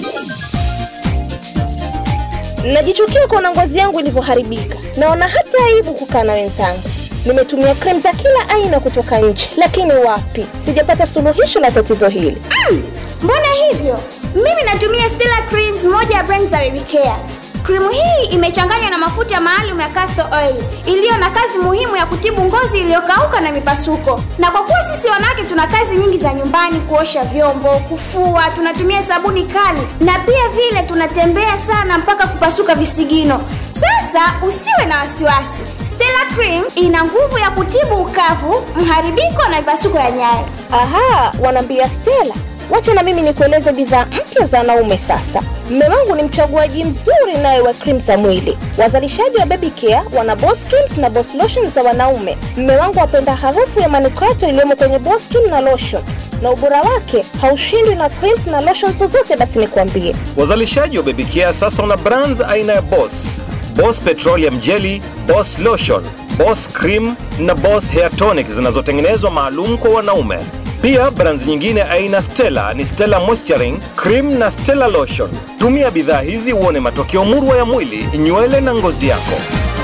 Najichukia kuona ngozi yangu ilivyoharibika. Naona hata aibu kukaa na wenzangu. Nimetumia krem za kila aina kutoka nje, lakini wapi, sijapata suluhisho la tatizo hili. Mm, mbona hivyo? Mimi natumia Stella Creams, moja ya brand za baby care. Krimu hii imechanganywa na mafuta maalum ya castor oil iliyo na kazi muhimu ya kutibu ngozi iliyokauka na mipasuko. Na kwa kuwa sisi wanawake tuna kazi nyingi za nyumbani, kuosha vyombo, kufua, tunatumia sabuni kali na pia vile tunatembea sana mpaka kupasuka visigino. Sasa usiwe na wasiwasi. Stella Cream ina nguvu ya kutibu ukavu, mharibiko na mipasuko ya nyayo. Aha, wanaambia Stella. Wacha na mimi nikueleze bidhaa mpya za wanaume sasa. Mme wangu ni mchaguaji mzuri naye wa cream za mwili. Wazalishaji wa Baby Care wana Boss Creams na Boss Lotion za wanaume. Mme wangu apenda harufu ya manukato iliyomo kwenye Boss Cream na lotion, na ubora wake haushindwi na creams na lotion zozote. Basi nikwambie, Wazalishaji wa Baby Care sasa wana brands aina ya Boss, Boss Petroleum Jelly, Boss Lotion, Boss Cream na Boss Hair Tonic zinazotengenezwa maalum kwa wanaume. Pia brands nyingine aina Stella ni Stella Moisturizing Cream na Stella Lotion. Tumia bidhaa hizi uone matokeo murwa ya mwili, nywele na ngozi yako.